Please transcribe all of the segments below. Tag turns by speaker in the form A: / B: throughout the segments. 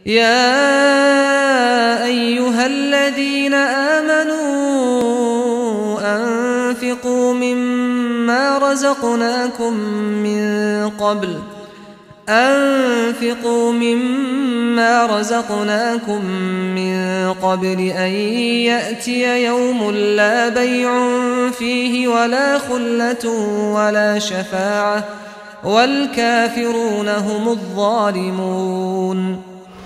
A: يا أيها الذين آمنوا أنفقوا مما رزقناكم من قبل أنفقوا مما رزقناكم من قبل أن يأتي يوم لا بيع فيه ولا خلة ولا شفاعة والكافرون هم الظالمون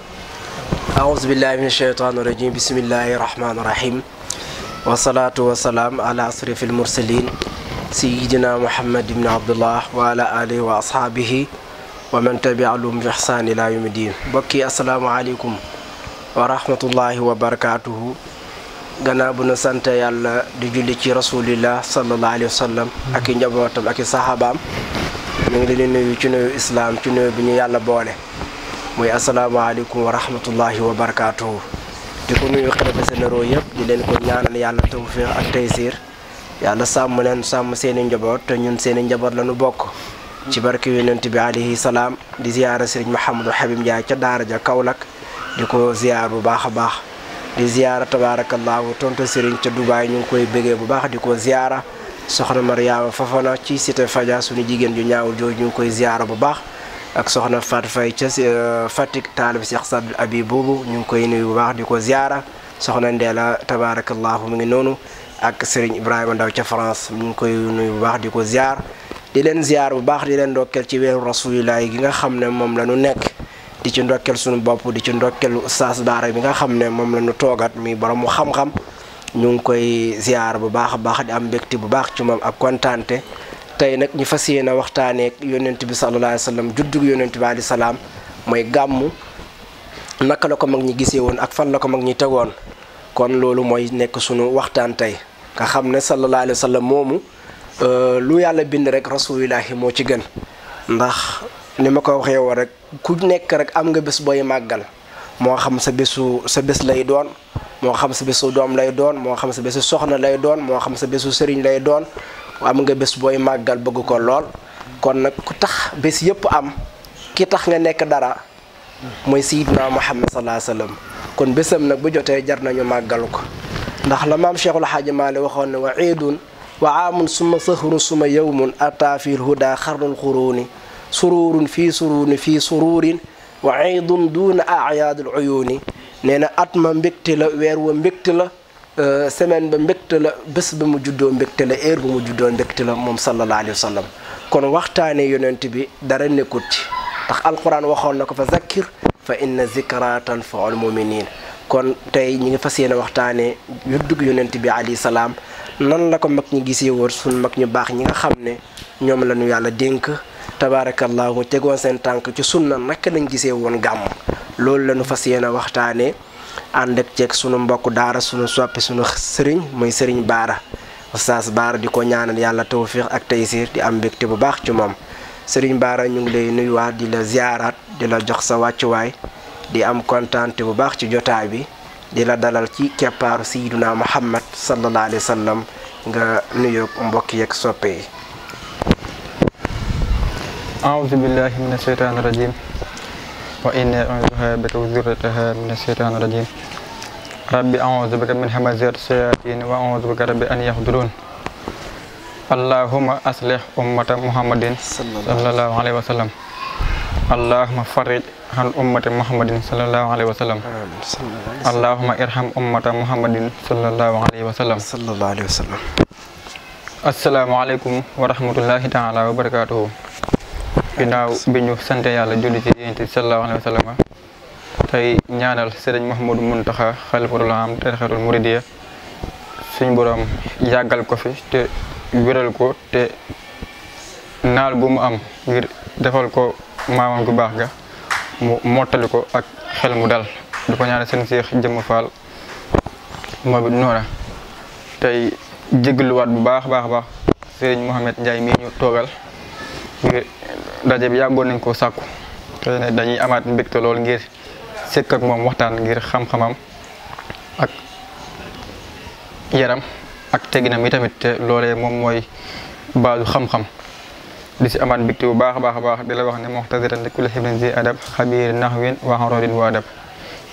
B: أعوذ بالله من الشيطان الرجيم بسم الله الرحمن الرحيم والصلاة والسلام على أشرف المرسلين سيدنا محمد بن عبد الله وعلى آله وأصحابه ومن تبعهم بإحسان إلى يوم الدين بكي السلام عليكم ورحمة الله وبركاته gannaaw bu nu sant yàlla di julli ci rasulillah sallallahu alayhi wa sallam ak i njabootam ak i saxaabaam ñu ngi leen di nuyu ci nuyu islaam ci nuyu bi ñu yàlla boole muy asalaamaaleykum wa rahmatullahi wa barakaatuhu di ko nuyu xalifa généraux yëpp di leen ko ñaanal yàlla tawfiq ak taysir yàlla sàmm leen sàmm seen i njaboot te ñun seen i njaboot la ñu bokk ci barke yonent bi alayhi salaam di ziyaara sëriñ Mouhamadou Habib Ndiaye ca daara ja Kaolack di ko ziyaar bu baax a baax di ziyaara tabaarakallaahu tonto sëriñ ca Dubaay ñu ngi koy bëggee bu baax di ko ziyaara soxna Mariama Fafana ci cité Fadia suñu jigéen ju ñaawul jooju ñu ngi koy ziyaara bu baax ak soxna Fat Fay ca Fatick taalib Cheikh Sadou Abi boobu ñu ngi koy nuyu bu baax di ko ziyaara soxna Ndeela tabaarakallaahu mu ngi noonu ak sëriñ Ibrahima Ndaw ca France ñu ngi koy nuyu bu baax di ko ziyaar di leen ziyaar bu baax di leen ndokkeel ci weeru rasulillahi gi nga xam ne moom la ñu nekk di ci ndokkel suñu bopp di ci ndokkel Oustaz Baara bi nga xam ne moom la ñu toogat mi borom mu xam-xam ñu ngi koy ziar bu baax a baax di am mbégte bu baax ci moom ak kontaante tey nag ñu fas yéene waxtaanee yonent bi sallallahu alayhi wa sallam juddug yonent bi alayhi salaam mooy gàmmu naka la ko mag ñi gisee woon ak fan la ko mag ñi tegoon kon loolu mooy nekk sunu waxtaan tey nga xam ne sallallahu alayhi wa sallam moomu lu yàlla bind rek rasulillahi moo ci gën ndax ni ma ko waxee woon rek ku nekk rek am nga bés booy màggal moo xam sa bésu sa bés lay doon moo xam sa bésu doom lay doon moo xam sa bésu soxna lay doon moo xam sa bésu sëriñ lay doon am nga bés booy màggal bëgg ko lool kon nag ku tax bés yëpp am ki tax nga nekk dara mooy sayidna muhammad salaa sallam kon bésam nag bu jotee jar nañu màggal ko ndax la maam cheikhul xaaji maali waxoon ne wa iidun wa aamun suma sahrun suma yawmun ata fil huda xarnul xuruuni sururun fii suruni fii sururin wa iidun duuna ayaadul uyuuni nee na at ma mbégte la weer wa mbégte la semaine ba mbégte la bés ba mu juddoo mbégte la heure ba mu juddoo mbégte la moom sallallahu alayhi wa sallam kon waxtaanee yonent bi dara nekkut ci ndax alquran waxoon na ko fa zakkir fa inna zikra tanfaul muminin kon tey ñi ngi fas yéene waxtaanee juddug yonent bi alayhi salaam nan la ko mag ñi gisee woon suñ mag ñu baax ñi nga xam ne ñoom la ñu yàlla dénk tabaarakallahu tegoon seen tànk ci sunna naka lañ gisee woon gàmm loolu la ñu fas yéene waxtaanee ànd ak ceeg sunu mbokk daara sunu soppi sunu sëriñ mooy sëriñ baara oustaz baara di ko ñaanal yàlla tawfiq ak taysir di am mbégte bu baax ci moom sëriñ baara ñu ngi lay nuyuwaat di la ziyaaraat di la jox sa wàccuwaay di am kontaante bu baax ci jotaay bi di la dalal ci keppaaru sayyiduna muhammad sallallahu alayhi wa sallam nga nuyoog mbokk yeeg soppe yi
C: أعوذ بالله من الشيطان الرجيم وإني أعوذها بك وذرتها من الشيطان الرجيم ربي أعوذ بك من همزات الشياطين وأعوذ بك ربي أن يحضرون اللهم أصلح أمة محمد صلى الله عليه وسلم اللهم فرج عن أمة محمد صلى الله عليه وسلم اللهم ارحم أمة محمد صلى الله عليه وسلم
B: sallallahu alayhi wa sallam
C: السلام عليكم ورحمة الله تعالى وبركاته ginnaaw bi ñu sant yàlla julli ci yonent bi sallallahu alayhi wa sallam tey ñaanal sëriñ Mouhamadou Mountakha xalifatul am tarixatul muridiya suñ borom yàggal ko fi te wéral ko te naal bu mu am ngir defal ko maamam gu baax ga mu mottali ko ak xel mu dal di ko ñaanal seen seex jëmm faal moom it noora tey jégluwaat bu baax baax baax sëriñ Mouhamed Ndiaye mii ñu toogal ngir daje bi yàggoon nañ koo sàkku te ne dañuy amaat mbégte lool ngir sëkk ak moom waxtaan ngir xam-xamam ak yaram ak teginam yi tamit te loolee moom mooy baasu xam-xam di si amaat mbégte bu baax a baax a baax di la wax ne muxtasiran li kulli xibrin zi adab xabiir naxwin wa xarodin wa adab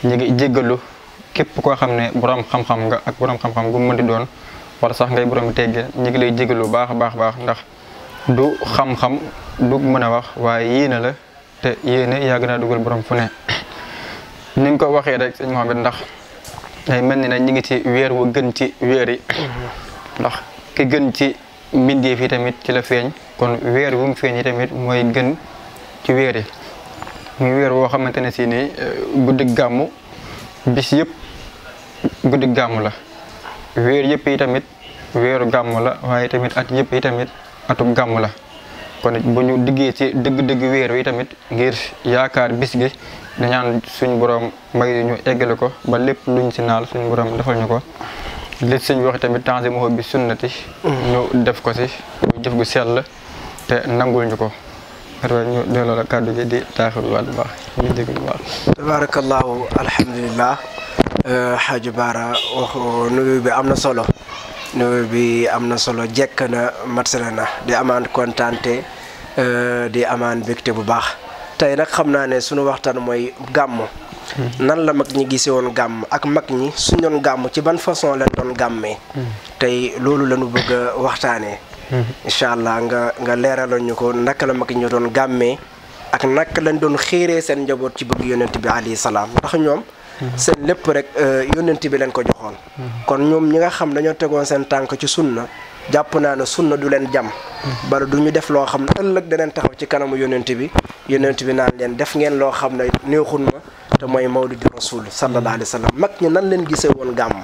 C: ñu ngi jéggalu képp koo xam ne borom xam-xam nga ak borom xam-xam gu mu mënti doon wala sax ngay borom teggee ñu ngi lay jéggalu baax a baax baax ndax du xam-xam du mën a wax waaye yéene la te yéene yàgg naa dugal borom fu ne ni nga ko waxee rek sëñ Mohamed ndax day mel ni ne ñu ngi ci weer wu gën ci weer yi ndax ki gën ci mbindeef yi tamit ci la feeñ kon weer wu mu feeñ yi tamit mooy gën ci weer yi muy weer woo xamante ne si nii guddi gàmmu bis yëpp guddi gàmmu la weer yëpp yi tamit weeru gàmmu la waaye tamit at yëpp yi tamit atu gàmmu la kon bu ñu diggee ci dëgg-dëgg weer wi tamit ngir yaakaar bis gi dañaan suñ borom may ñu eggale ko ba lépp luñ si naal suñ borom defal ñu ko li suñ wax tamit temps moo bi sunnati ñu def ko si ñu jëf gu sell te nangul ñu ko rwa ñu delloo la kàddu gi di taaxir waat bu baax ñu dégg bu baax
B: tabarakallahu alhamdulilah xaaju baara wax nuyu bi am na solo nuyu bi am na solo jekk na matsala na di amaan kontaante di amaan bégte bu baax tey nag xam naa ne sunu waxtaan mooy gàmm nan la mag ñi gisee woon gàmm ak mag ñi suñ doon gàmm ci ban façon lañ doon gàmmee tey loolu la ñu bëgg a waxtaanee incha allah nga nga leeralal ñu ko naka la mag ñi doon gàmmee ak naka lañ doon xiiree seen njaboot ci bëgg yonent bi alayhi salaam ndax ñoom seen lépp rek yonent bi leen ko joxoon kon ñoom ñi nga xam dañoo tegoon seen tànk ci sunna jàpp naa ne sunna du leen jam bala du ñu def loo xam ne ëllëg daneen taxaw ci kanamu yonent bi yonent bi naan leen def ngeen loo xam ne neexun ma te mooy mawlidi rasul sallallahu alayhi wa sallam mag ñi nan leen gisee woon gàmm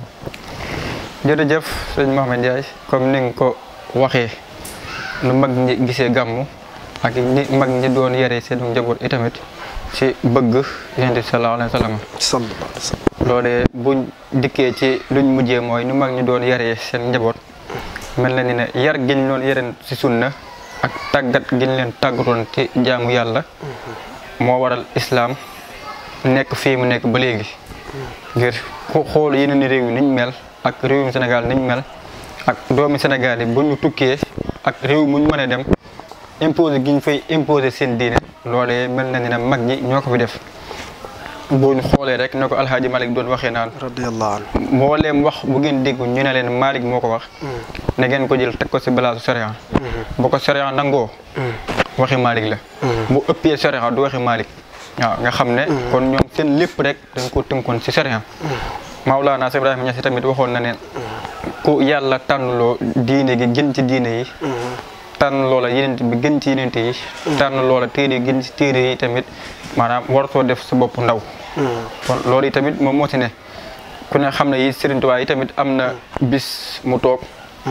C: jërëjëf sëñ Mohamed Ndiaye comme ni nga ko waxee nu mag ñi gisee gàmmu ak ñi mag ñi doon yare seen njaboot itamit ci bëgg yonent bi sallallahu alayhi wa sallam
B: sallallahu alayhi wa sallam
C: loolee buñ dikkee ci luñ mujjee mooy nu mag ñi doon yaree seen njaboot mel na ni ne yar giñ doon yareen ci sunna ak tàggat giñ leen tàggatoon ci jaamu yàlla moo waral islaam nekk fii mu nekk ba léegi ngir ku xool yeneen réew yi niñ mel ak réewum Sénégal niñ mel ak doomi Sénégal yi bu ñu tukkee ak réew muñ mën a dem imposé giñ fay imposé seen diine loolee mel na ni ne mag ñi ñoo ko fi def bu ñu xoolee rek ne ko alhaaji Malick doon waxee naan
B: radiyallahu anhu
C: mbooleem wax bu ngeen dégg ñu ne leen Malick moo ko wax na ngeen ko jël teg ko si balaasu sariya bu ko sariya nangoo waxi Malick la bu ëppee sariya du waxi Malick waaw nga xam ne kon ñoom seen lépp rek dañ ko tënkoon si sariya Mawlaana Ibrahima Ñas tamit waxoon na ne ku yàlla tànnloo diine gi gën ci diine yi tànn loola yeneen bi gën ci yeneen yi tànn loola téere yi gën ci téere yi tamit maanaam wartoo def sa bopp ndaw kon loolu yi tamit moom moo ci ne ku ne xam ne yi Sëriñ Tuubaa yi tamit am na bis mu toog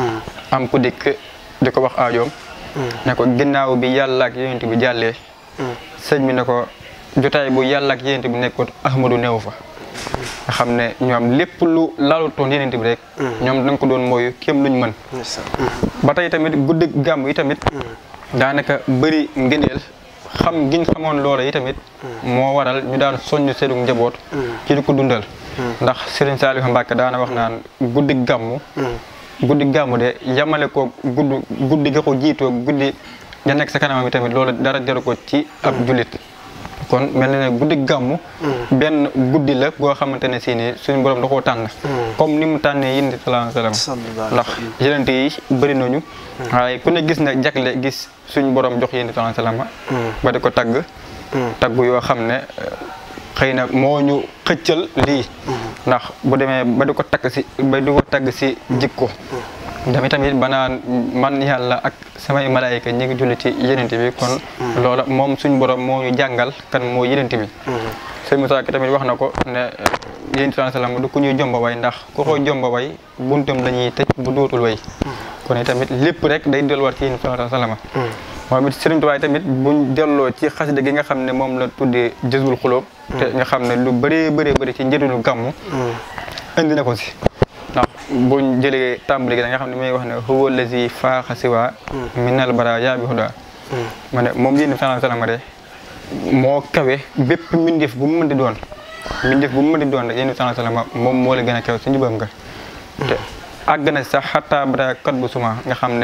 C: am ku dikk di ko wax aajoom ne ko ginnaaw bi yàlla ak yonent bi jàllee sëñ bi ne ko jotaay bu yàlla ak yonent bi nekkoon Ahmadu neew fa nga xam ne ñoom lépp lu laalutoon yonent bi rek ñoom dañ ko doon mooyu kéem luñ mën ba tey tamit guddi gàmm yi tamit daanaka bëri ngëneel xam giñ xamoon loola yi tamit moo waral ñu daan soññ seenu njaboot ci di ko dundal ndax Serigne Saliou Mbacke daana wax naan guddi gàmmu guddi gàmmu de yamale ko gudd guddi ga ko jiitoo guddi ya nekk sa kanamam yi tamit loolu dara jaru ko ci ab jullit kon mel na ne guddi gàmmu benn guddi la goo xamante ne si ni suñu borom da koo tànn comme ni mu tànnee yéen di salaam salaam ndax yenente yi bëri nañu waaye ku ne gis na jagle gis suñu borom jox yéen di salaam salaam ba di ko tagg tagg yoo xam ne xëy na moo ñu xëccal lii ndax bu demee ba di ko tagg si ba di ko tagg si jikko dami tamit banaan man yàlla ak samay malaayika ñi ngi julli ci yenente bi kon loola moom suñ borom moo ñu jàngal kan moo yenente bi sëñ Moussa ki tamit wax na ko ne yéen sallallahu alayhi wasallam du ku ñuy jomba way ndax ku ko jomba way buntam la ñuy tëj bu dootul way kon tamit lépp rek day delluwaat ci yéen sallallahu alayhi wasallam moom it Sëriñ Tuubaa tamit buñ delloo ci xasida gi nga xam ne moom la tuddee jëzbul xulóob te nga xam ne lu bëree bëree bëri ci njëriñu gàmmu indi na ko si ndax buñ jëlee tàmbali gi da nga xam ne may wax ne huwa lazi faaxa siwa minal bara yaa bi huda ma ne moom yéen sallallahu alayhi wasallam de moo kawe bépp mbindeef bu mu mën di doon mbindeef bu mu mën di doon rek yéen sallallahu alayhi wasallam moom moo la gën a kawe si njubam nga te àgg na sax xataa bara kat bu suma nga xam ne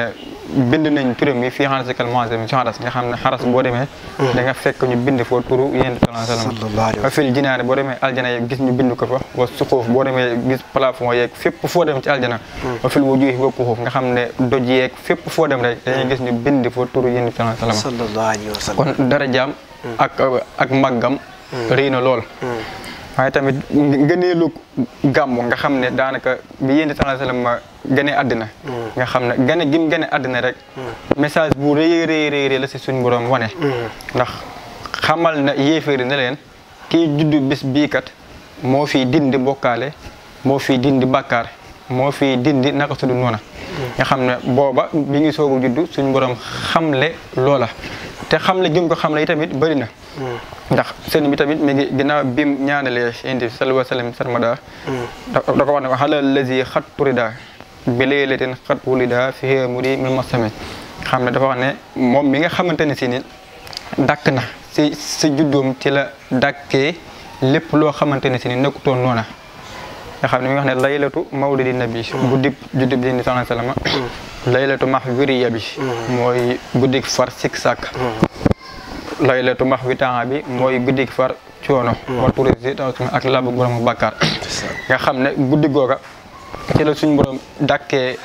C: bind nañ turam yi fii xaras kal muazzam ci xaras nga xam ne xaras boo demee da nga fekk ñu bind foo turu yéen sallallahu alayhi wa
B: sallallahu alayhi wa
C: sallam fil jinaane boo demee aljana yeeg gis ñu bind ko fa wa suxuuf boo demee gis plafond yeeg fépp foo dem ci aljana wa fil wujuhi wa kuxuuf nga xam ne doj yeeg fépp foo dem rek dañuy gis ñu bind foo turu yéen sallallahu alayhi wa sallam
B: sallallahu alayhi wa sallam
C: kon darajaam ak ak màggam rëy na lool waaye tamit ngëneelu gàmmu nga xam ne daanaka bi yéen sallallahu alayhi wa sallam gane àddina nga xam ne gane gim gane àddina rek message bu rëy rëy rëy rëy la si suñ borom wane ndax xamal na yéeféeri ne leen kii juddu bis bii kat moo fi dindi bokkaale moo fi dindi bàkkaar moo fi dindi naka sudu noona nga xam ne booba bi ngi soogu juddu suñ borom xamle loola te xamle gim ko xamle yi tamit bëri na ndax sëñ bi tamit mi ngi ginnaaw bim ñaanalee indi sallallahu alayhi wa sallam sarmada da ko wax ne ko xalal lazi xat turida bi laylatin xat wulida fi muri mi masami xam ne dafa wax ne moom mi nga xamante ne si ni dàkk na si si juddoom ci la dàkkee lépp loo xamante ne si ni nekkutoon noona nga xam ne mi nga wax ne laylatu mawlidi nabi guddib juddib di sallallahu alayhi wa sallam laylatu max wiriya bi mooy guddik far sik sàkk laylatu max wi temps bi mooy guddik far coono wa turisi ak labu borom bàkkaar nga xam ne guddi googa ci la suñ borom dàkkee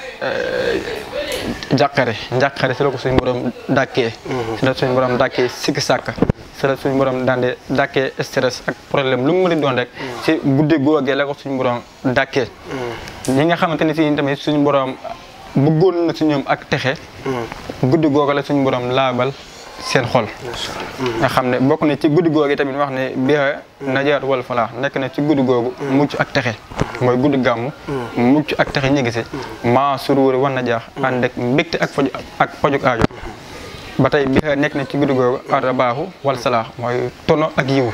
C: jàqare njàqare si la ko suñ borom dàkkee si la suñ borom dàkkee sikki sàkk si la suñ borom daande dàkkee stress ak problème lu mu mën a doon rek si guddi googee la ko suñ borom dàkkee ñi nga xamante ne si tamit suñ borom bëggoon na si ñoom ak texe guddi googa la suñ borom laabal seen xol nga xam ne bokk na ci guddi googu tamit wax ne biha najaat wal falaax nekk na ci guddi googu mucc ak texe mooy guddi gàmmu mucc ak texe ñi gise maa suruuri wan na jaax ànd ak mbégte ak faju ak fajug aajo ba tey biha nekk na ci guddi googu arabaaxu wal salaax mooy tono ak yiw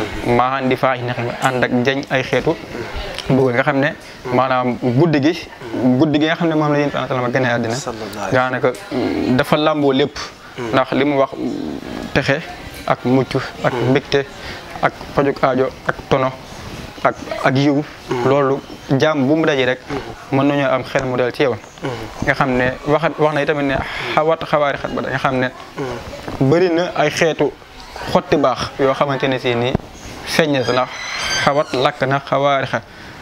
C: maa di faax neex mi ànd ak jañ ay xeetu bëgg nga xam ne maanaam guddi gi guddi gi nga xam ne moom la yéen sallallahu alayhi wa sallam gënee àddina daanaka dafa làmboo lépp ndax li mu wax texe ak mucc ak mbégte ak fajuk aajo ak tono ak ak yiw loolu jaam bu mu daje rek mën nañoo am xel mu dal ci yow nga xam ne waxat wax na tamit ne xawat xawaari xat ba da nga xam ne bëri na ay xeetu xotti baax yoo xamante ne si nii feeñ na si ndax xawat lakk na xawaari xat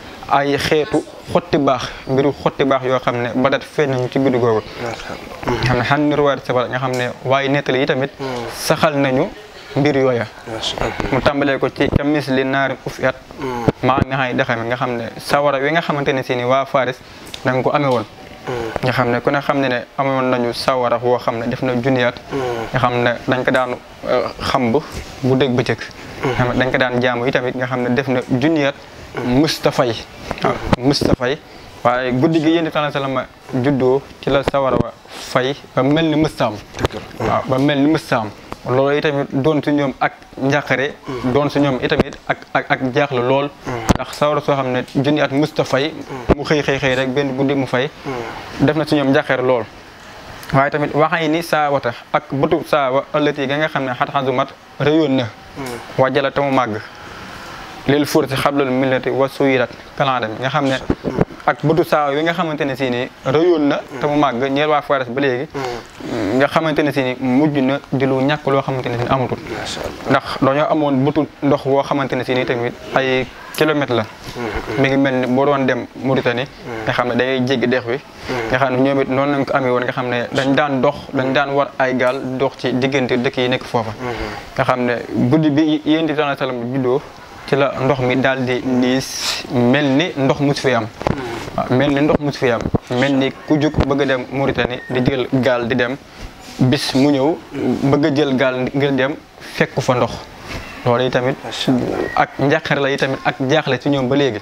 C: ay xeetu xotti baax mbiru xotti baax yoo xam ne badat feeñ nañu ci guddi googu xam ne xan niruwaat sabar nga xam ne waaye nettali yi tamit saxal nañu mbir yooya mu tàmbalee ko ci kamis li naari uf at maa nga xay dexame nga xam ne sawara wi nga xamante ne si ni waa Faris da nga ko amee woon nga xam ne ku ne xam ne ne amoon nañu sawara woo xam ne def na junniyaat nga xam ne dañ ko daan xamb bu dégg bëccëg xam ne dañ ko daan jaamu yi tamit nga xam ne def na junniyaat Mustapha yi waaw Mustapha yi waaye guddi gi yéen sallallahu alayhi wa sallam juddoo ci la sawara wa fay ba mel ni mustaam waaw ba mel ni mustaam loolu itamit doon su ñoom ak njàqare doon su ñoom itamit ak ak ak jaaxle lool ndax sawara soo xam ne junni at Mustapha yi mu xëy xëy xëy rek benn guddi mu fay def na su ñoom njàqare lool waaye tamit waxay ni saawata ak bëtu saawa ëllëti ga nga xam ne xat xasumat réyoon na wàjjala te mu màgg lil furti xablal millati wa suyirat kalaandam nga xam ne ak bëtu saawa yi nga xamante ne si ni rëyoon na te mu màgg ñeel waa Fares ba léegi nga xamante ne si ni mujj na di lu ñàkk loo xamante ne si ni amatul ndax dañoo amoon bëtu ndox woo xamante ne si ni tamit ay kilomètres la mi ngi mel ni boo doon dem Mauritanie nga xam ne dangay jéggi dex wi nga xam ne ñoom it noonu lañ ko amee woon nga xam ne dañ daan dox dañ daan war ay gaal dox ci diggante dëkk yi nekk foofa nga xam ne guddi bi yéen di sallallahu alayhi wasallam juddoo ci la ndox mi daal di niis mel ni ndox mus fi am waaw mel ni ndox mus fi am mel ni ku jug bëgg a dem Mauritanie di jël gaal di dem bis mu ñëw bëgg a jël gaal ngir dem fekk fa ndox loolu yi tamit ak njàqare la yi tamit ak jaaxle ci ñoom ba léegi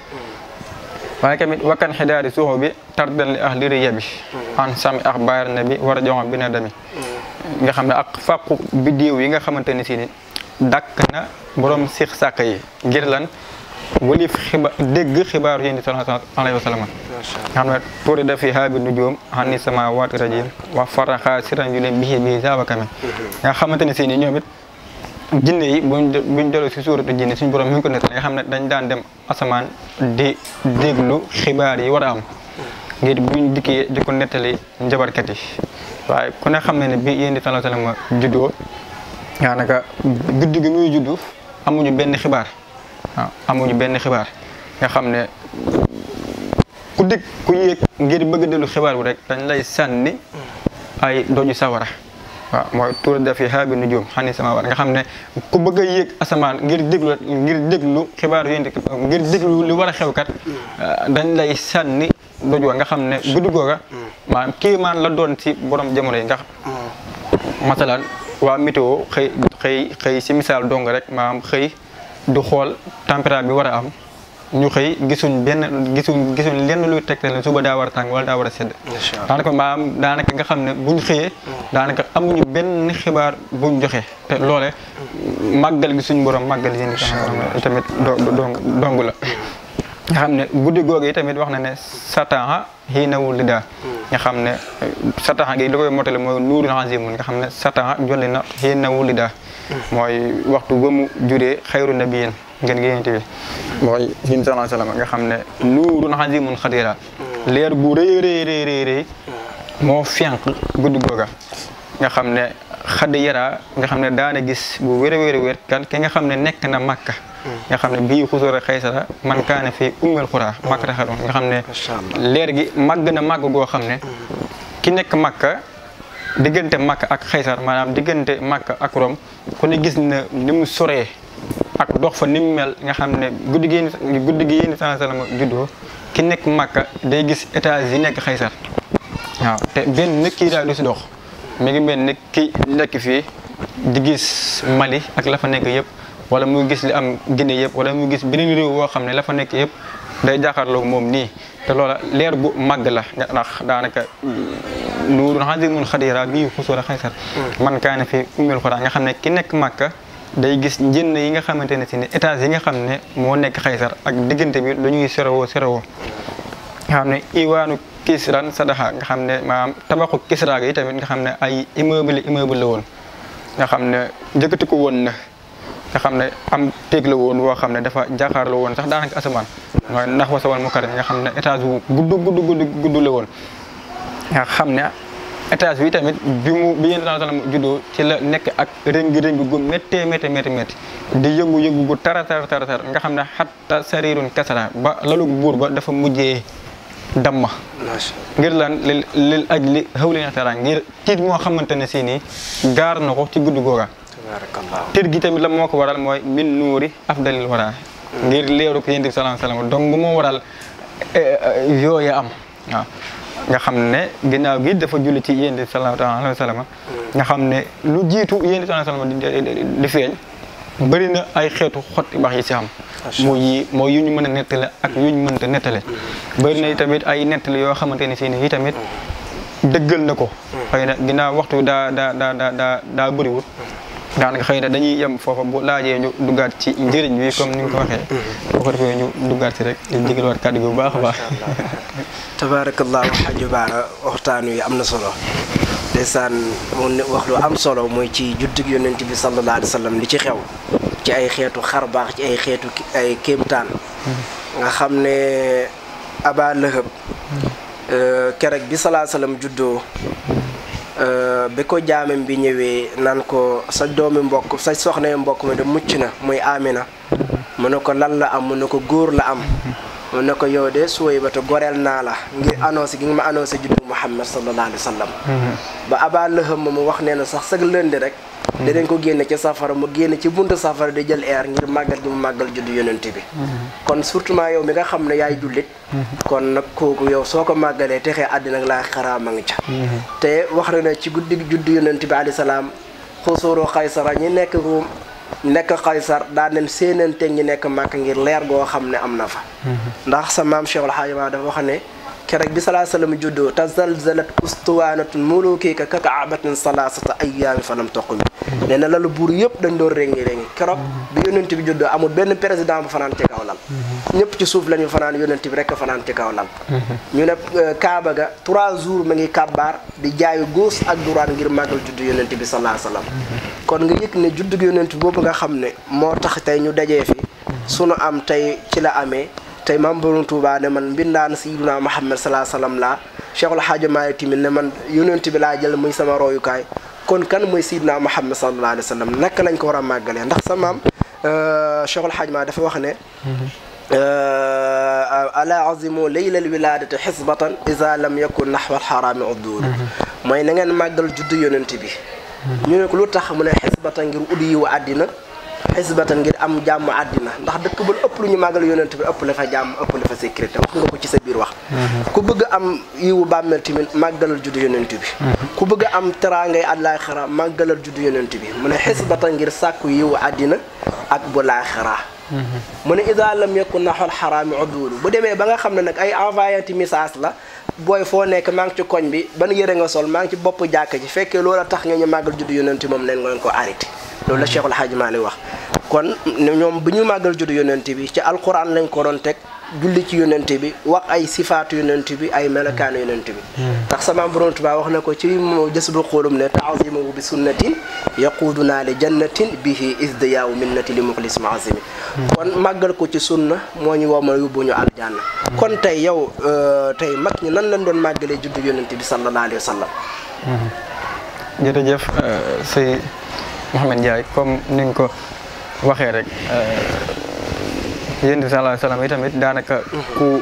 C: waaye tamit wakkan xidaari suuxu bi tardan li ah liri yebi an sami ak baar na bi war a joxam bi na dami nga xam ne ak fàqu biddiw yi nga xamante ni si ni dàkk na borom six sàkk yi ngir lan walif xiba dégg xibaaru yéen di sallallahu alayhi wa sallam nga xam ne tuuri da fi haabi nujuum xam ni sama waati rajim wa faraxa siran yu leen bihi bihi saabakame nga xamante ne si ni ñoom it jinne yi buñ buñ delloo si suuratu jinne suñu borom mi ngi ko nettali nga xam ne dañ daan dem asamaan di déglu xibaar yi war a am ngir buñ dikkee di ko nettali njabarkat yi waaye ku ne xam ne ne bi yéen di sallallahu alayhi wa sallam juddoo daanaka guddi gi muy juddu amuñu benn xibaar waaw amuñu benn xibaar nga xam ne ku dikk ku yéeg ngir bëgg dellu xibaar bi rek dañ lay sànni ay doju sawara waaw mooy tuur dafi haabi nujum xani sama war nga xam ne ku bëgg a yéeg asamaan ngir déglu ngir déglu xibaar yéen ngir déglu li war a xewkat dañ lay sànni doj wa nga xam ne guddi googa maanaam kii maan la doon ci borom jamono yi nga masalan waa météo xëy xëy xëy si misaal dong rek maanaam xëy du xool température bi war a am ñu xëy gisuñ benn gisuñ gisuñ lenn luy tegtal ne suba daa war a tàng wala daa war a sedd daanaka maanaam daanaka nga xam ne buñ xëyee daanaka amuñu benn xibaar buñ joxe te loole màggal gi suñ borom màggal yi tamit dong dong la nga xam ne guddi googu yi tamit wax na ne sataha xiinawul li daa nga xam ne sataha gi li koy motale mooy nuurul azimun nga xam ne sataha jolli na xiinawul li daa mooy waxtu ba mu juree xayru nabiyin ngeen génnte bi mooy hin sallallahu alayhi wasallam nga xam ne nuurun azimun xadira leer bu rëy rëy rëy rëy rëy moo fenq guddi googa nga xam ne xadd yaraa nga xam ne daana gis bu wér a wér a wér kan ki nga xam ne nekk na makka nga xam ne bii xusóor a xaysara man kaane fi ummel xuraa makka ta xadoon nga xam ne leer gi màgg na màgg goo xam ne ki nekk makka diggante makka ak xaysar maanaam diggante makka ak rom ku ne gis na ni mu soree ak dox fa ni mu mel nga xam ne guddi gi guddi gi yéen sallallahu alayhi wasallam juddoo ki nekk makka day gis étage yi nekk xaysar waaw te benn nit kii daal du si dox mi ngi mel ni ki nekk fii di gis Mali ak la fa nekk yëpp wala muy gis li am Guinée yëpp wala muy gis beneen réew boo xam ne la fa nekk yëpp day jàkkaarloog moom nii te loola leer bu màgg la ndax daanaka nuurun azimun xadira bii xusuura xaysar man kaane fi ummil xuraa nga xam ne ki nekk màkka day gis njënn yi nga xamante ne si ne étage yi nga xam ne moo nekk xaysar ak diggante bi lu ñuy serewoo serewoo nga xam ne iwaanu kisran sadaxa nga xam ne maanaam tabaxu kisra gi tamit nga xam ne ay immeuble immeuble la woon nga xam ne njëkkati ko woon na nga xam ne am téeg la woon woo xam ne dafa jàkkaar la woon sax daanaka asamaan waaye ndax wasawal mu karim nga xam ne étage bu gudd gudd gudd gudd la woon nga xam ne étage bi tamit bi mu bi yéen sallam juddoo ci la nekk ak rëngi rëngi gu méttee métti métti métti di yëngu yëngu gu tara tara tara tara nga xam ne xatta sarirun kasara ba lalu buur ba dafa mujjee damma ngir lan lil lil aj li xawli naxtara ngir tiit moo xamante ne si nii gaar na ko ci guddi googa tiit gi tamit la moo ko waral mooy min nuuri afdalil wara ngir leeru ko yéen bi sallallahu alayhi wasallam donc moo waral yooya am waaw nga xam ne ginnaaw gi dafa julli ci yéen bi sallallahu alayhi wasallam nga xam ne lu jiitu yéen bi sallallahu alayhi wasallam di feeñ bëri na ay xeetu xotti baax yi si xam mu yi mooy yu ñu mën a nettale ak yu ñu mënta nettale bëri na tamit ay nettale yoo xamante ne si ni yi tamit dëggal na ko xëy na ginnaaw waxtu daa daa daa daa daa daa bëriwul daanaka xëy na dañuy yem foofa bu laajee ñu duggaat ci njëriñ bi comme ni nga ko waxee boo ko defee ñu duggaat ci rek di jégalwaat kàddu gi bu baax a baax
B: tabarakallahu xaju baara waxtaan wi am na solo ndeysaan mu wax lu am solo mooy ci juddug yonent bi sallallahu alayhi wa sallam li ci xew ci ay xeetu xar baax ci ay xeetu ay kéemtaan nga xam ne aba lëhëb kerek bi salaa sallam juddoo bi ko jaamam bi ñëwee naan ko sa doomi mbokk sa soxna mbokk mi de mucc na muy Amina mu ne ko lan la am mu ne ko góor la am mu ne ko yow de suway ba te goreel naa la ngir annoncé gi nga ma annoncé juddu Muhammad sallallahu alayhi wa sallam ba Aba Lahab ma mu wax nee na sax sag lënd rek dinañ ko génne ci safara mu génne ci buntu safara di jël air ngir màggal gi mu màggal juddu yonent bi kon surtout yow mi nga xam ne yaay jullit kon nag kooku yow soo ko màggalee texee àddina ak laa xaraama ngi ca te wax na ne ci guddi juddu yonent bi alayhi salaam xusuuru xaysara ñi nekk ruum nekk xaysar daan nañ séenante ñi nekk màkk ngir leer goo xam ne am na fa ndax sa maam Cheikh El Hadj Ba dafa wax ne keroog bi salaa sallam juddoo tazalzalat ustuwaanatun mulukika ka kaabatin salaasata ayyaami falam toq mi nee na lalu buur yëpp dañ doon réngi réngi keroog bi yonent bi juddoo amul benn président bu fanaan ci kaw lal ñëpp ci suuf la ñu fanaan yonent bi rekk fanaan ci kaw lal ñu ne Kaaba ga trois jours ma ngi kàbbaar di jaayu góos ak duraan ngir màggal juddu yonent bi salaa sallam kon nga yëg ne juddu yonent boobu nga xam ne moo tax tey ñu dajee fi sunu am tey ci la amee tey maam Borom Tuubaa ne man mbindaan Sayyiduna Muhammad salaa salaam laa Cheikhul Hadji Malick tamit ne man yonent bi laa jël muy sama royukaay kon kan mooy Seydina Muhammad sallallahu alayhi wa sallam naka lañ ko war a màggalee ndax sa maam Cheikhul Hadji Malick dafa wax ne ala azimu leylal wiladati xisbatan isa lam yakun naxwa alxaraami udduuru mooy na ngeen màggal juddu yonent bi ñu ne ko lu tax mu ne xisbatan ngir uddi yiwu àddina xisbatan ngir am jàmm àddina ndax dëkk ba ëpp lu ñu màggal yonent bi ëpp la fa jàmm ëpp la fa sécurité wax nga ko ci sa biir wax ku bëgg am yiwu bàmmeel tamit màggalal juddu yonent bi ku bëgg am teraangay àllaaxira màggalal juddu yonent bi mu ne xisbatan ngir sàkku yiwu àddina ak bu laaxira mu ne ida lam yakun naxol xaraami udduulu bu demee ba nga xam ne nag ay envoyé message la booy foo nekk maa ngi ci koñ bi ban yëre nga sol maa ngi ci bopp jàkk ji fekkee loola tax nga ñu màggal juddu yonent moom leen ngeen ko arrêté loolu la Cheikhul Hadji Malick wax kon ñoom bu ñu màggal juddu yonent bi ci alquran lañ ko doon teg julli ci yonent bi wax ay sifaatu yonent bi ay melokaanu yonent bi tax sama borom Tuubaa wax na ko ci mo jës bu xoolum ne taazimahu bi sunnatin yaquuduna li jannatin bihi isdiyaawu minnati li muxlis maazimi kon màggal ko ci sunna moo ñu womal yóbbu ñu aljanna kon tey yow tey mag ñi nan lañ doon màggalee juddu yonent bi sallallahu alayhi wa sallam
C: jërëjëf sëy Mouhamed Ndiaye comme ni nga ko waxee rek yéen bi sallallahu alayhi wa sallam tamit daanaka ku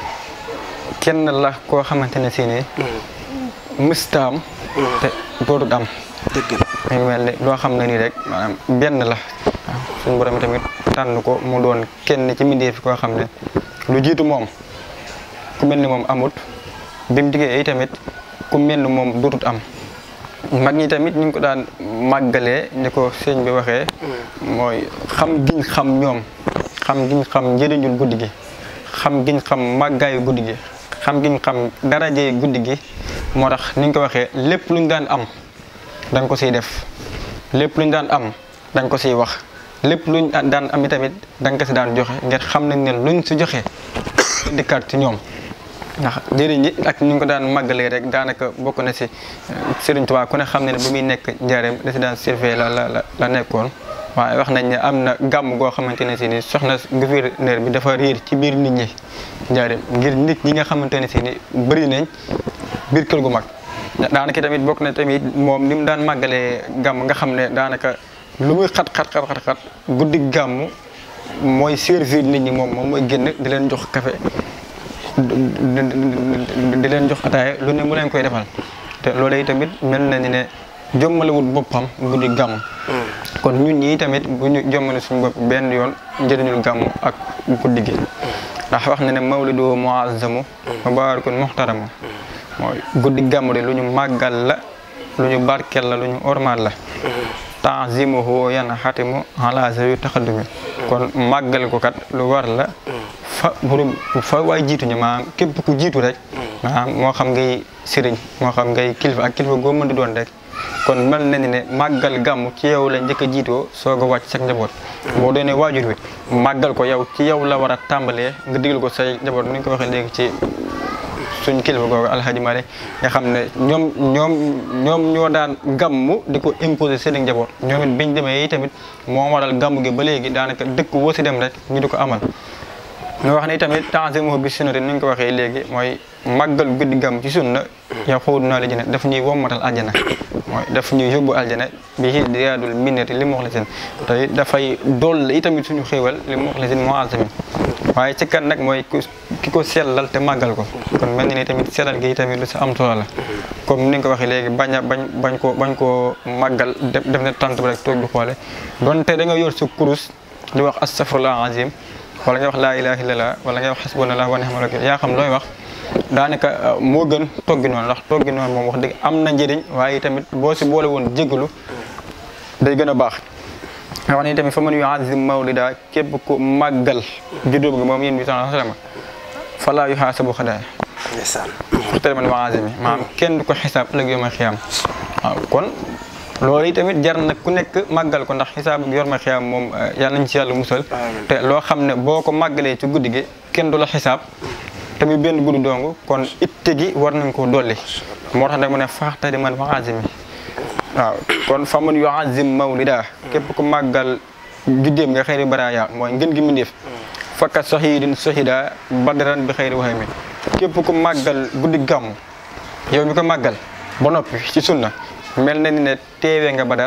C: kenn la koo xamante ne si nii mustaam te dootut am
B: dëgg
C: mi ngi mel ni loo xam ne nii rek maanaam benn la suñu borom tamit tànn ko mu doon kenn ci mbindeef koo xam ne lu jiitu moom ku mel ni moom amut bi mu diggee yi tamit ku mel ni moom dootut am mag ñi tamit ñu ngi ko daan màggalee ni ko sëñ bi waxee mooy xam giñ xam ñoom xam giñ xam njëriñul guddi gi xam giñ xam màggaayu guddi gi xam giñ xam darajey guddi gi moo tax ni ñu ko waxee lépp luñ daan am dañ ko siy def lépp luñ daan am dañ ko siy wax lépp luñ daan am tamit dañ ko si daan joxe ngir xam nañ ne luñ si joxe dikkaat ci ñoom ndax njëriñ yi ak ni ñu ko daan màggalee rek daanaka bokk na si Serigne Touba ku ne xam ne ne bu muy nekk njaareem résidence surveillée la la la nekkoon waaye wax nañ ne am na gàmm goo xamante ne si ni soxna gouverneur bi dafa riir ci biir nit ñi njaareem ngir nit ñi nga xamante ne si ni bëri nañ biir kër gu mag daanaka tamit bokk na tamit moom ni mu daan màggalee gàmm nga xam ne daanaka lu muy xat xat xat xat guddi gàmm mooy servir nit ñi moom moom mooy génn di leen jox café di leen jox ataaya lu ne mu leen koy defal te loolu tamit mel na ni ne jommalewut boppam guddi gàmm kon ñun ñii tamit bu ñu jommale suñu bopp benn yoon njëriñul gàmm ak guddi gi ndax wax na ne mawlidu muazzamu mubarakun muhtaramu mooy guddi gàmm de lu ñu màggal la lu ñu barkel la lu ñu ormal la tanzimuhu yan xatimu ala zawi taxaddumi kon màggal ko kat lu war la fa borom fa waay jiitu ñu maanaam képp ku jiitu rek maanaam moo xam ngay sëriñ moo xam ngay kilifa ak kilifa goo mën di doon rek kon mel na ni ne màggal gàmm ci yow la njëkk a jiitoo soog a wàcc sa njaboot boo doonee waajur wi màggal ko yow ci yow la war a tàmbalee nga digal ko say njaboot ni ñu ko waxee léegi ci suñ kilifa googu alhaji Malick nga xam ne ñoom ñoom ñoom ñoo daan gàmmu di ko imposer seen njaboot ñoom it biñ demee yi tamit moo waral gàmmu gi ba léegi daanaka dëkk woo si dem rek ñu di ko amal nga wax ne tamit tanzimuhu bi sunnati ni ñu ko waxee léegi mooy màggal guddi gàmm ci sunna yow xawdu naa la jëne daf ñuy wommatal aljana mooy daf ñuy yóbbu aljana bi xi diyaadul minnati li muxlisin te dafay dool itamit suñu xéewal li muxlisin muazamin waaye ci kan nag mooy ki ko sellal te màggal ko kon mel ni ni tamit sellal gi tamit lu si am solo la comme ni nga ko waxee léegi bañ a bañ bañ ko bañ koo màggal def def na tant bi rek toog di xoole donte da nga yor sa kurus di wax astaghfirullah azim wala nga wax laa ilaha illallah wala nga wax xasbunallah wa ni'mal wakil yaa xam looy wax daanaka moo gën toggi noonu ndax toggi noonu moom wax dëgg am na njëriñ waaye tamit boo si boole woon jégalu day gën a baax nga wax ni tamit fa man yuazim mawlida képp ku màggal juddoo bi moom yéen bi sallallahu alayhi wa sallam falaa yuhaasabu xadaaya
B: ndeysaan
C: xurtale man waazimi maanaam kenn du ko xisaab ëllëg yow ma xiyaam waaw kon loolu yi tamit jar na ku nekk màggal ko ndax xisaab yor ma xiyaam moom yàlla nañ ci yàlla musal te loo xam ne boo ko màggalee ci guddi gi kenn du la xisaab tamit benn guddi dong kon itte gi war nañ ko dolli moo tax nag mu ne faaxtadi man waazimi waaw kon fa man yuazim mawlida képp ku màggal juddeem nga xëyri baraaya mooy ngën gi mindéef fakka sohidin sohida badran bi xëyri waxami képp ku màggal guddi gàmm yow mi ko màggal ba noppi ci sunna mel na ni ne teewee nga badar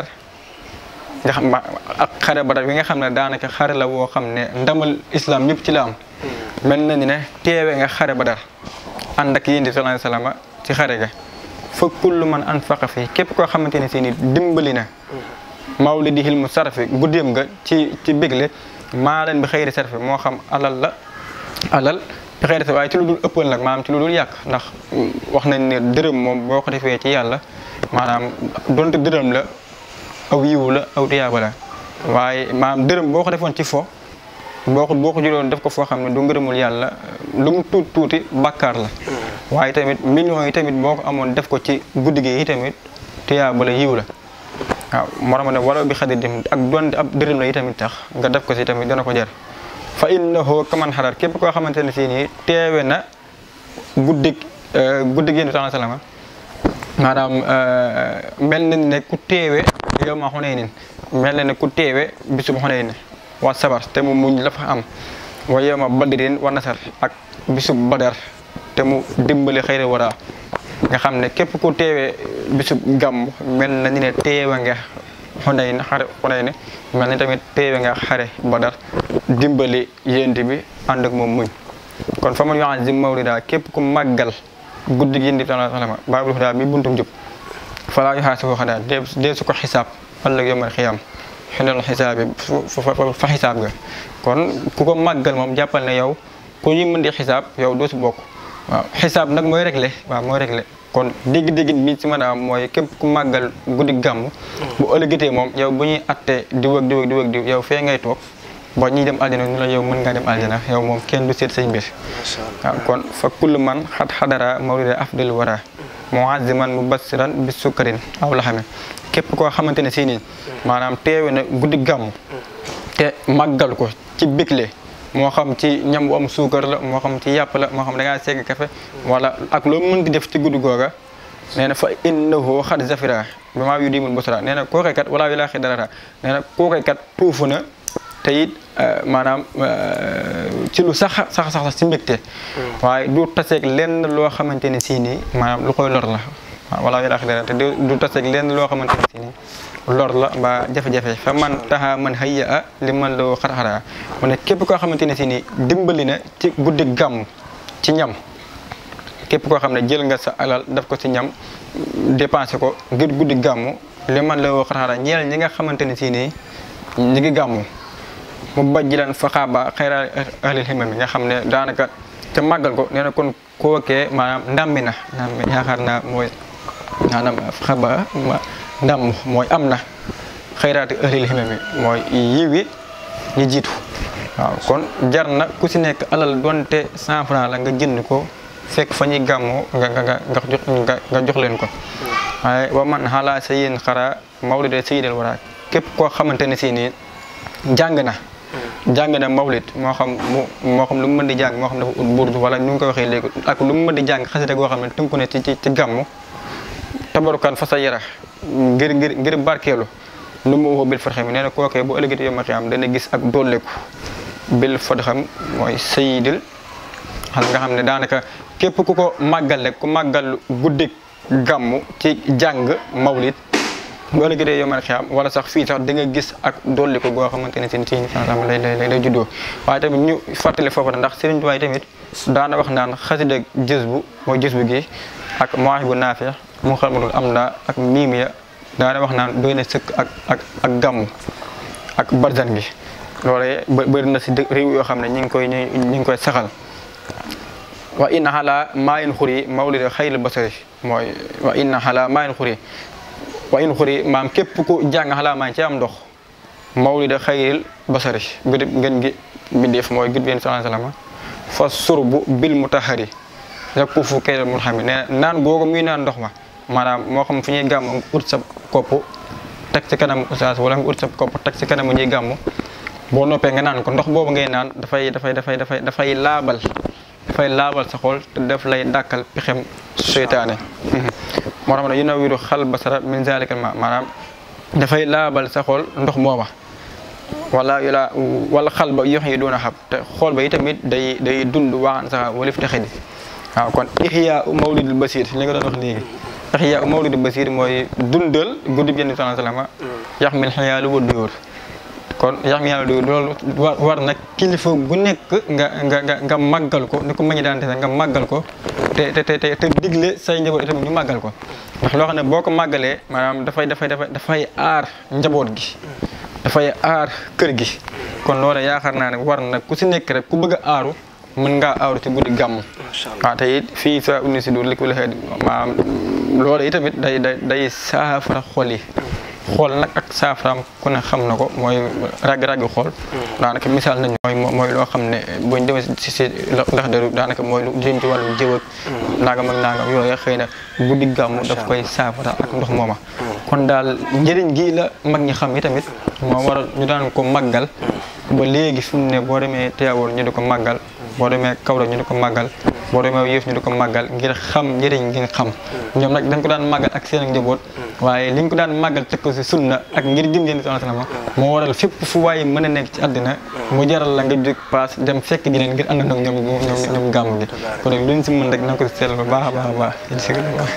C: nga xam ak xare badar bi nga xam ne daanaka xare la woo xam ne ndamal islam ñëpp ci la am mel na ni ne teewee nga xare badar ànd ak yéen di sallallahu alayhi wasallam ci xare ga fa kullu man anfaqa fi képp koo xamante ne si ni dimbali na mawlidihil mu sarfi guddeem nga ci ci bégle maa leen bi xëyri sarfi moo xam alal la alal bi xëyri sarfi waaye ci lu dul ëppal nag maanaam ci lu dul yàq ndax wax nañ ne dërëm moom boo ko defee ci yàlla maanaam donte dërëm la aw yiwu la aw tiyaaba la waaye maanaam dërëm boo ko defoon ci fo boo ko boo ko juloon def ko foo xam ne du ngërëmul yàlla lu mu tuuti tuuti bàkkaar la waaye tamit millions yi tamit boo ko amoon def ko ci guddi gi yi tamit tiyaaba la yiw la waaw moo tax ne wala bi xadir dim ak doon ab dërëm la yi tamit tax nga def ko si tamit dana ko jar fa innahu kaman xarar képp koo xamante ne si nii teewe na guddig guddig yéen sallallahu alayhi wasallam maanaam mel na ne ku teewe yow ma xunee nin mel na ne ku teewe bisub xunee ni wa sabar te mu muñ la fa am wa yow ma badrin wa nasar ak bisub badar te mu dimbali xëyri wara nga xam ne képp ku teewee bisub gàmm mel na ni ne teewe nga xunay na xare xunay ne mel ni tamit teewe nga xare badar dimbali yént bi ànd ak moom muñ kon fa man yu'azzim mawlida képp ku màggal guddi gi yént bi sallallahu alayhi wasallam baabul hudaa mi buntum jub falaa yuhaasabu xadaa dee su ko xisaab ëllëg yawmal xiyaam xinal xisaab bi fa xisaab ga kon ku ko màggal moom jàppal ne yow ku ñu mën di xisaab yow doo si bokk waaw xisaab nag mooy réglé waaw mooy réglé kon dégg-dégg bi si mën a am mooy képp ku màggal guddi gàmm bu ëllëgatee moom yow bu ñuy attee diw ak diw ak diw ak diw yow fee ngay toog ba ñuy dem aljana ñu la yow mën ngaa dem aljana yow moom kenn du seet say mbir waaw kon fa kullu man xat xadara mawlida afdal wara muaziman mubassiran bi sukkarin aw laxame képp koo xamante ne si nii maanaam teewe na guddi gàmm te màggal ko ci bégle moo xam ci ñam bu am suukar la moo xam ci yàpp la moo xam da ngaa segg kafe wala ak loo mën di def ci guddi googa nee na fa innahu xad zafira bi maa yu dimul busra nee na kooke kat wala wilaa xi darata nee na kooke kat tuufu na te it maanaam ci lu sax sax sax si mbégte waaye du taseeg lenn loo xamante ne sii nii maanaam lu koy lor la waaw wala wilaa xi darata te du taseeg lenn loo xamante ne sii nii lor la mbaa jafe-jafe fa man taxa man hayya a li man loo xar-xara mu ne képp koo xamante ne si ni dimbali na ci guddi gàmm ci ñam képp koo xam ne jël nga sa alal def ko ci ñam dépensé ko ngir guddi gàmm li man loo xar-xara ñeel ñi nga xamante ne si nii ñi ngi gàmm mu bajji lan fa xaaba xayra ahlil himam nga xam ne daanaka te màggal ko nee na kon kookee maanaam ndàmmi na ndàmmi yaakaar naa mooy maanaam xaba ndam mooy am na xayraati ahlil himami mooy yiwi ñi jiitu waaw kon jar na ku si nekk alal donte cent franc la nga jënd ko fekk fa ñuy gàmmoo nga nga nga jox nga jox leen ko waaye wa man xalaa sa yéen xara mawlid sayyidil wara képp koo xamante ne si nii jàng na jàng na mawlid moo xam mu moo xam lu mu mën di jàng moo xam dafa ut burdu wala nu ngi ko waxee léegi ak lu mu mën di jàng xasida goo xam ne tënku ne ci ci ci gàmmu tabarukan fa sa yara ngir ngir ngir barkeelu lu mu woo bil fat xam nee na kookee bu ëllëgati yoma xiyam dana gis ak dolleku bil fat xam mooy sayidil xam nga xam ne daanaka képp ku ko màggal rek ku màggal guddik gàmmu ci jàng mawlid bu ëllëgatee yoma xiyam wala sax fii sax da nga gis ak dolliku goo xamante ne seen ci sam lay lay lay juddoo waaye tamit ñu fàttali foofu na ndax Sëriñ Tuubaa tamit daana wax naan xasida jës bu mooy jës bu gi ak moax bu naafeex mu xalmatul am na ak miimiya daana wax naan doy na sëkk ak ak ak gàmmu ak barzan gi loolee bëri na si réew yoo xam ne ñi ngi koy ñi ngi koy saxal wa inna xala maa in xuri mawlida xayril basari mooy wa inna xala maa in xuri wa in xuri maam képp ku jàng xalaa maa ci am ndox mawlida xayril basari gudib ngeen gi bindeef mooy gud bien sallallahu alayhi wasallam fa surbu bil mutahari yakku fu kay mun xam ne naan googu muy naan ndox ma maanaam moo xam fu ñuy gàmm ut sa kopp teg ci kanam oustaz wala nga ut sa kopp teg ci kanam ñuy gàmm boo noppee nga naan ko ndox boobu ngay naan dafay dafay dafay dafay dafay laabal dafay laabal sa xol te daf lay dàkkal pexem seytaane moo tax ne yunawiru xal basara min zalikal ma maanaam dafay laabal sa xol ndox mooma wala yula wala xal ba yox yi doon a xam te xool ba itamit day day dund waxaan sax walif texe di waaw kon ihya mawlidul basir li nga doon wax léegi ihya mawlidul basir mooy dundal guddi bi Yonent bi sallallahu alayhi wasallam yax mil xiyaalu wa dóor kon yax mi yàlla loolu war war nag kilifa gu nekk nga nga nga nga màggal ko ni ko mañi daan defe nga màggal ko te te te te digle say njaboot itam ñu màggal ko ndax loo xam ne boo ko màggalee maanaam dafay dafay dafay dafay aar njaboot gi dafay aar kër gi kon loolu yaakaar naa ne war na ku si nekk rek ku bëgg a aaru mën ngaa aaru ci guddi gàmm waaw te it fii sa uni si dur li ko la xeet maanaam loolu itamit day day day saafara xol yi xool nag ak saafaraam ku ne xam na ko mooy ragg-ragg xool daanaka misaal nañu mooy mooy loo xam ne buñ demee si si ndax daru daanaka mooy lu jëm ci wàllu jëw ak nangam ak nangam yooyu xëy na guddi gàmmu daf koy saafara ak ndox mooma kon daal njëriñ gi la mag ñi xam yi tamit moo waral ñu daan ko màggal ba léegi fi mu ne boo demee Tiwaawan ñu di ko màggal boo demee Kaolack ñu di ko màggal boo demee Yëf ñu di ko màggal ngir xam njëriñ gi nga xam ñoom nag dañ ko daan màggal ak seen njaboot waaye liñ ko daan màggal teg ko si sunna ak ngir gëm yéen sallallahu alayhi wasallam moo waral fépp fu waaye mën a nekk ci àddina mu jaral la nga jóg paas dem fekk ji leen ngir ànd ak ñoom ñoom ñoom gàmm gi kon nag luñ si mën rek na ko si seetlu bu baax a baax a baax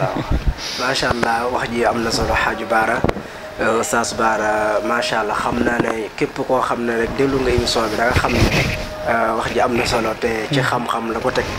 B: macha allah wax ji am na solo xaaju baara Oustaz Bara macha allah xam naa ne képp koo xam ne rek déglu nga émission bi da nga xam ne wax ji am na solo te ci xam-xam la ko teg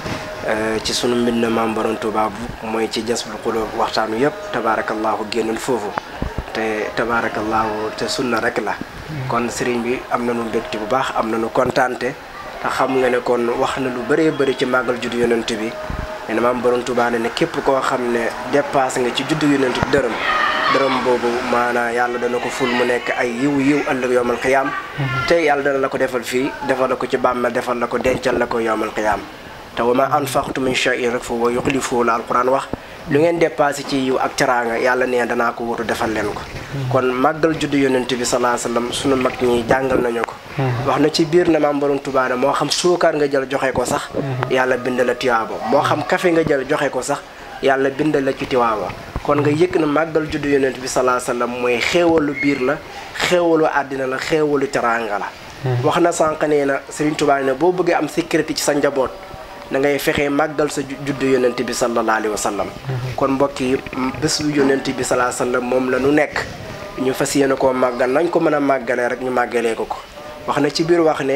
B: ci sunu mbind maam Borom Tuubaa bu mooy ci Jasbul Quluub waxtaanu yëpp tabaarakallaahu génnul foofu te tabaarakallaahu te sunna rek la. kon sëriñ bi am na nu mbégte bu baax am na nu kontaante te xam nga ne kon wax na lu bëree bëri ci màggal juddu yonent bi nee na maam Borom Tuubaa ne ne képp koo xam ne dépassé nga ci juddu yonent bi dërëm. dërëm boobu maanaa yàlla dana ko ful mu nekk ay yiw yiw ëllëg yowmal xiyaam te yàlla dana la ko defal fii defal la ko ci bàmmeel defal la ko dencal la ko yowmal xiyaam te wa ma anfaqtu min shay'in rek fa wa yuxlifuhu la alquran wax lu ngeen dépassé ci yiw ak teraanga yàlla nee danaa ko wutu defal leen ko kon màggal juddu yonent bi salaa sallam sunu mag ñi jàngal nañu ko wax na ci biir na maam Borom Tuubaa ne moo xam suukar nga jël joxe ko sax yàlla bind la tiwaaba moo xam café nga jël joxe ko sax yàlla bind la ci tiwaaba kon nga yëg na màggal juddu yonent bi salaa sallam mooy xéewalu biir la xéewalu àddina la xéewalu teraanga la wax na sànq nee na Serigne Touba ne boo bëggee am sécurité ci sa njaboot da ngay fexee màggal sa juddu yonent bi sallallahu alayhi wa sallam kon mbokk yi bés bu yonent bi salaa sallam moom la nu nekk ñu fas yéene koo màggal nañ ko mën a màggalee rek ñu màggalee ko ko wax na ci biir wax ne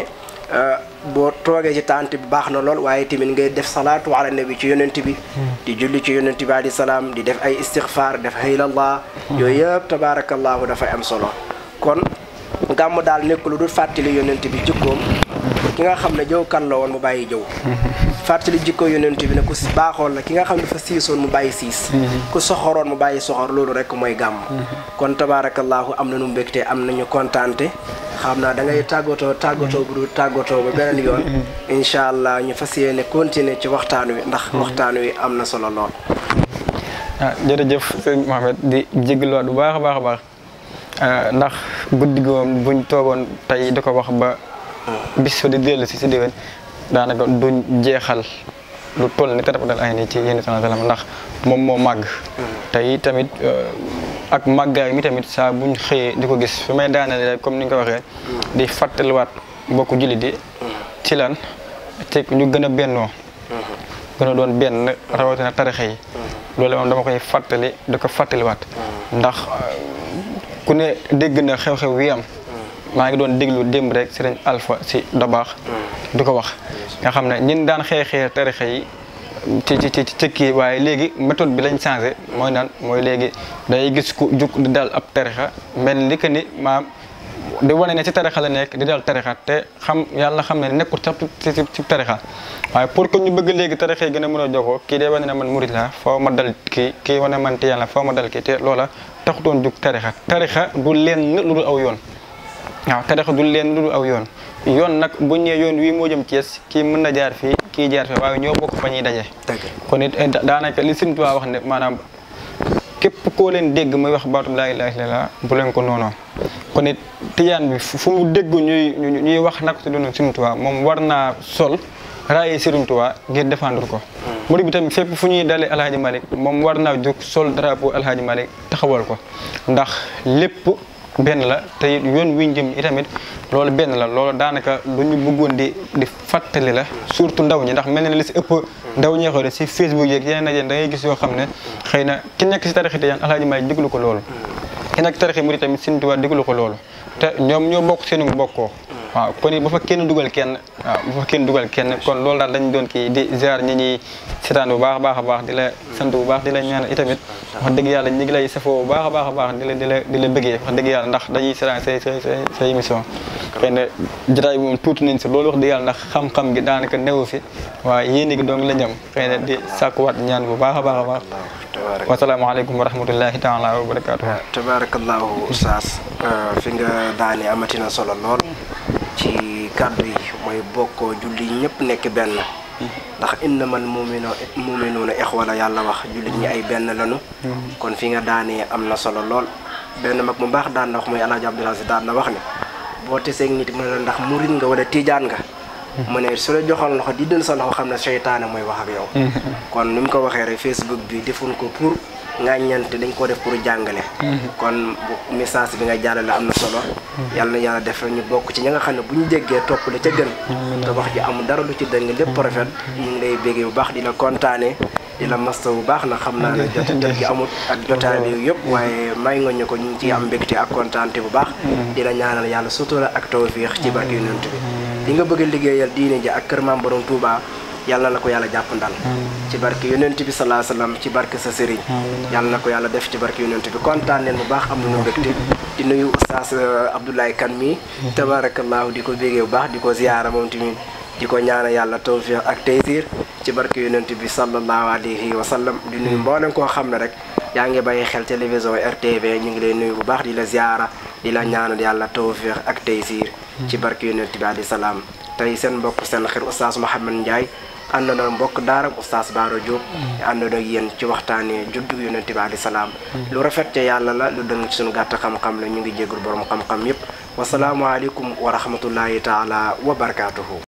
B: boo toogee ci tànt bi baax na lool waaye tamit ngay def salaatu ala nabi ci yonent bi di julli ci yonent bi alayhi salaam di def ay istixfaar def haylallah yooyu yëpp tabaarakallaahu dafay am solo kon gàmm daal nekk lu dul fàttali yonent bi jikkoom ki nga xam ne jëw kan la woon mu bàyyi jëw fàttali jikko yonent bi ne ku baaxoon la ki nga xam ne dafa siisoon mu bàyyi siis ku soxoroon mu bàyyi soxor loolu rek mooy gàmm kon tabaarakallaahu am na nu mbégte am nañu kontaante xam naa da ngay tàggatoo tàggatoo bu dul tàggatoo ba beneen yoon incha allah ñu fas yéene continuer ci waxtaan wi ndax waxtaan wi am na solo lool.
C: ah jërëjëf sëñ Mohamed di jégaluwaat bu baax a baax a baax ndax guddi gi moom buñ toogoon tey di ko wax ba bis fa di dellu si si déwén daanaka duñ jeexal lu toll ni tarafatal ay ni ci yenn sallam ndax moom moo màgg tey tamit ak màggaay mi tamit saa buñ xëyee di ko gis fi may daanale rek comme ni nga ko waxee di fàttaliwaat mbokku jullit yi ci lan te ñu gën a bennoo gën a doon benn rawatina tarixa yi loolu moom dama koy fàttali di ko fàttaliwaat ndax ku ne dégg na xew-xew wi am maa ngi doon déglu démb rek sëriñ Alpha si Dabaax di ko wax nga xam ne ñin daan xeexee tarixa yi ci ci ci ci kii waaye léegi méthode bi lañ changé mooy naan mooy léegi day gis ku juk di dal ab tarixa mel ni que ni maam di wane ne ci tarixa la nekk di dal tarixa te xam yàlla xam ne nekkul sax ci ci tarixa waaye pour que ñu bëgg léegi tarixa yi gën a mën a jokkoo kii day wane ne man murit la foo ma dal kii kii wane man ti yàlla foo ma dal kii te loola taxutoon jug tarixa tarixa du lenn lu dul aw yoon waaw tarixa du lenn lu dul aw yoon yoon nag bu ñëwee yoon wii moo jëm Thiès kii mën na jaar fii kii jaar fii waaye ñoo bokk fa ñuy daje. kon it daanaka li Sëriñ Tuubaa wax ne maanaam képp koo leen dégg muy wax baatu laa ilaaha illallaah bu leen ko noonoo kon it tijaan bi fu mu dégg ñuy ñuy wax nag si dund Sëriñ Tuubaa moom war naa sol raaye Sëriñ Tuubaa ngir défendre ko. murid bi tamit fépp fu ñuy dalee El Hadj Malick moom war naa jóg sol drapeau El Hadj Malick taxawal ko ndax lépp benn la te it yoon wi ñu jëm itamit loolu benn la loolu daanaka lu ñu bëggoon di di fàttali la surtout ndaw ñi ndax mel na ne li si ëpp ndaw ñi xool si Facebook yeeg yeneen ak yeneen da ngay gis yoo xam ne xëy na ki nekk si tarixi Tijaan Alaaji Maalik diglu ko loolu ki nekk tarixi Murid tamit Sëñ Tuubaa diglu ko loolu te ñoom ñoo bokk seenu bokkoo waaw kon it bu fa kenn dugal kenn waaw bu fa kenn dugal kenn kon loolu daal dañ doon kii di ziar ñi ñuy seetaan bu baax a baax a baax di la sant bu baax di la ñaanal itamit wax dëgg yàlla ñi ngi lay safoo bu baax a baax a baax di la di la di la bëggee wax dëgg yàlla ndax dañuy seetaan say say say say émission xëy na jotaay bi moom tuuti nañ si loolu wax dëgg yàlla ndax xam-xam gi daanaka newu fi waaye yéen gi doong la ñam xëy na di sàkkuwaat ñaan bu baax a baax a baax wasalaamaaleykum wa rahmatullahi taala wa barakatuhu
B: tabarakallahu oustaz fi nga daane amatina solo lool ci kàddu yi mooy bokkoo julli ñëpp nekk benn ndax innamal mumino muminuuna ixwa la yàlla wax jullit ñi ay benn lanu kon fi nga daanee am na solo lool benn mag mu baax daan na wax mooy alaaji Abdul Aziz daan na wax ne boo teseeg nit mu ne la ndax murit nga wala tiijaan nga mu ne su la joxoon loxo di dël sa loxo xam ne seytaane mooy wax ak yow kon ni mu ko waxee rek Facebook bi defuñ ko pour ngàññante dañ ko def pour jàngale kon message bi nga jàllale am na solo yàlla na yàlla def ñu bokk ci ñi nga xam ne bu ñu jéggee topp la ca gën te wax ji amul dara lu ci dëng lépp rafet ñu ngi lay béggee bu baax di la kontaane di la masta bu baax na xam naa ne jot jot gi amul ak jotaay bi yëpp waaye may nga ñu ko ñu ngi ciy am mbégte ak kontaante bu baax di la ñaanal yàlla sutura ak tawfiix ci barke yonent bi li nga bëgg a liggéeyal diine ji ak kër maam borom Touba yàlla na ko yàlla jàpp ndal ci barke yonent bi salaa salaam ci barke sa sëriñ yàlla na ko yàlla def ci barke yonent bi kontaan leen bu baax am nañu mbégte di nuyu oustaz Abdoulaye Kane mi tabarakallahu di ko bégee bu baax di ko ziyaara moom tamit di ko ñaana yàlla tawfiq ak taysir ci barke yonent bi sallallahu alayhi wa sallam di nuyu mboolem koo xam ne rek yaa ngi bàyyi xel télévision RTV ñu ngi lay nuyu bu baax di la ziyaara di la ñaanal yàlla tawfiq ak taysir ci barke yonent bi alayhi salaam tey seen mbokk seen xir oustaz Mouhamed Ndiaye àndandoo mbokk daara oustaz Baara Diop àndandoo ak yéen ci waxtaanee juddu yonent bi alayhi salaam lu rafet ca yàlla la lu dëng ci suñu gàtt xam-xam la ñu ngi jégul borom xam-xam yépp wasalaamualeykum wa rahmatullahi taala wa barakaatuhu